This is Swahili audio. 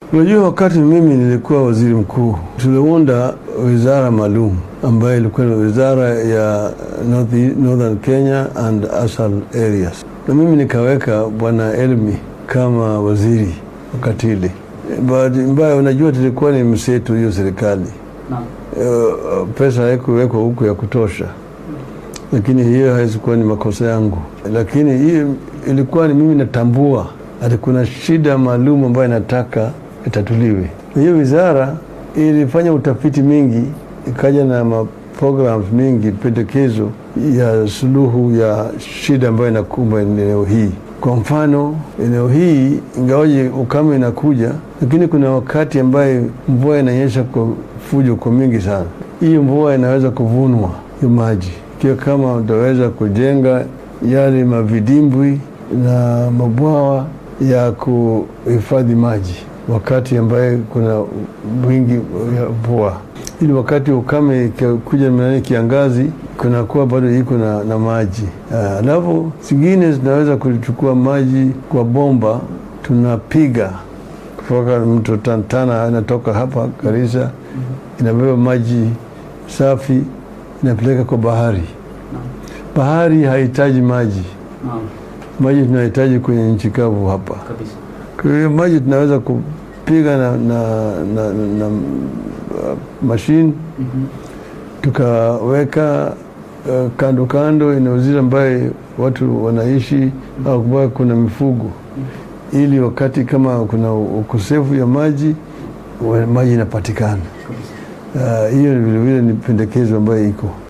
Unajua, wakati mimi nilikuwa waziri mkuu, tuliunda wizara maalum ambayo ilikuwa ni wizara ya North, Northern Kenya and Asal areas, na mimi nikaweka bwana Elmi kama waziri wakati ile. Bahati mbaya, unajua, tulikuwa ni msetu hiyo serikali Naam. Uh, pesa haikuwekwa huku ya kutosha, lakini hiyo haikuwa ni makosa yangu, lakini hiyo ilikuwa ni mimi natambua ati kuna shida maalum ambayo inataka itatuliwe. Hiyo wizara ilifanya utafiti mingi, ikaja na ma programs mingi, pendekezo ya suluhu ya shida ambayo inakumba eneo hii. Kwa mfano, eneo hii ingawaje ukame inakuja, lakini kuna wakati ambaye mvua inanyesha kwa fujo kwa mingi sana. Hii mvua inaweza kuvunwa hiyo maji, ikiwa kama utaweza kujenga yale mavidimbwi na mabwawa ya kuhifadhi maji wakati ambaye kuna wingi ya mvua, ili wakati ukame kuja mnani kiangazi kunakuwa bado iko na, na maji. Alafu zingine zinaweza kuchukua maji kwa bomba, tunapiga kutoka mto Tantana, inatoka hapa Garissa, inabeba maji safi inapeleka kwa bahari. Bahari hahitaji maji, Naam. maji tunahitaji kwenye nchi kavu hapa. Kabisa. Kwa hiyo maji tunaweza kupiga na, na, na, na, na uh, mashine Mhm. tukaweka uh, kando kando eneo zile ambaye watu wanaishi au ambayo kuna mifugo, ili wakati kama kuna ukosefu ya maji wa- maji inapatikana. Kabisa. Uh, Hiyo vilevile ni pendekezo ambayo iko